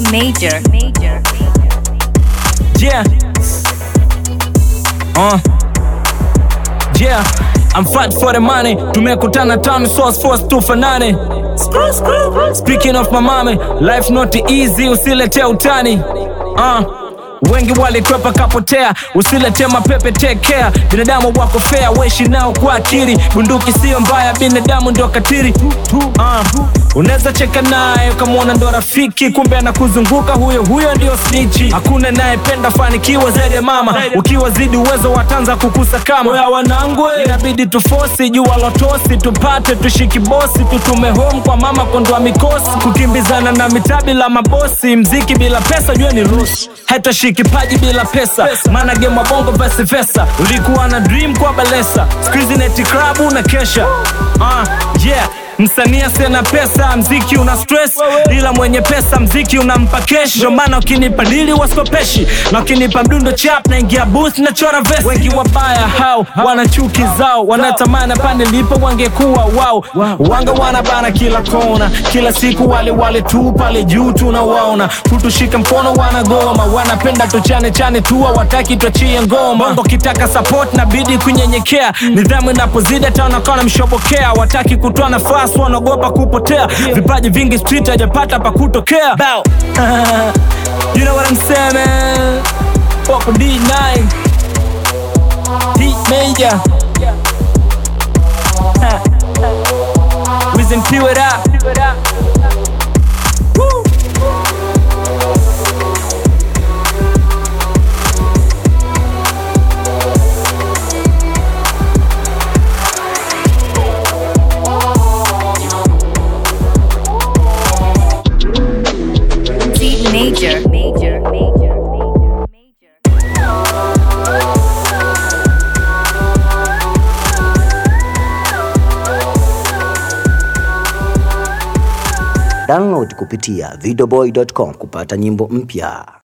Major. Major. Yeah. Uh. Yeah. I'm fight for the money. Tumekutana town source force tufanane. Speaking of my mommy, life not easy, usilete utani. Uh. Wengi walikwepa kapotea, usilete mapepe, take care. Binadamu wako fair, weshi nao kwa akili. Bunduki sio mbaya, binadamu ndio katiri. Uh. Unaweza cheka naye ukamwona ndo rafiki, kumbe anakuzunguka huyo huyo ndio snichi. Hakuna nayependa fanikiwa zaidi ya mama, ukiwa zidi uwezo watanza kukusa kama ya wanangu, inabidi tufosi jua lotosi, tupate tushiki bosi, tutume home kwa mama kondoa mikosi, kukimbizana na mitaa bila mabosi, mziki bila pesa jua ni rush haitashiki paji bila pesa, maana game wa bongo vice versa. Ulikuwa na dream kwa balesa, squeeze neti club na kesha. Ah, yeah Msanii asiye pesa, mziki una stress, ila mwenye pesa mziki unampa kesh. Ndio maana ukinipa dili wasikopeshi, na ukinipa mdundo chap na ingia booth na chora vest. Wengi wabaya hao wana chuki zao, wanatamani pande lipo wangekuwa wao. Wanga wanabana kila kona, kila siku wale wale tu pale juu tunawaona, kutushika mkono wanagoma, wanapenda tuchane chane tu, hawataki tuachie ngoma. Bongo kitaka support na bidi kunyenyekea, nidhamu inapozidi hata wanakuwa mshobokea, wataki kutoa nafasi wanaogopa kupotea, vipaji vingi street hajapata pa kutokea. Bow. you know what I'm saying man? Popo D9 Heat Major Wiz and Pew it up Woo. D Major. Major. Major. Major. Download kupitia videoboy.com kupata nyimbo mpya.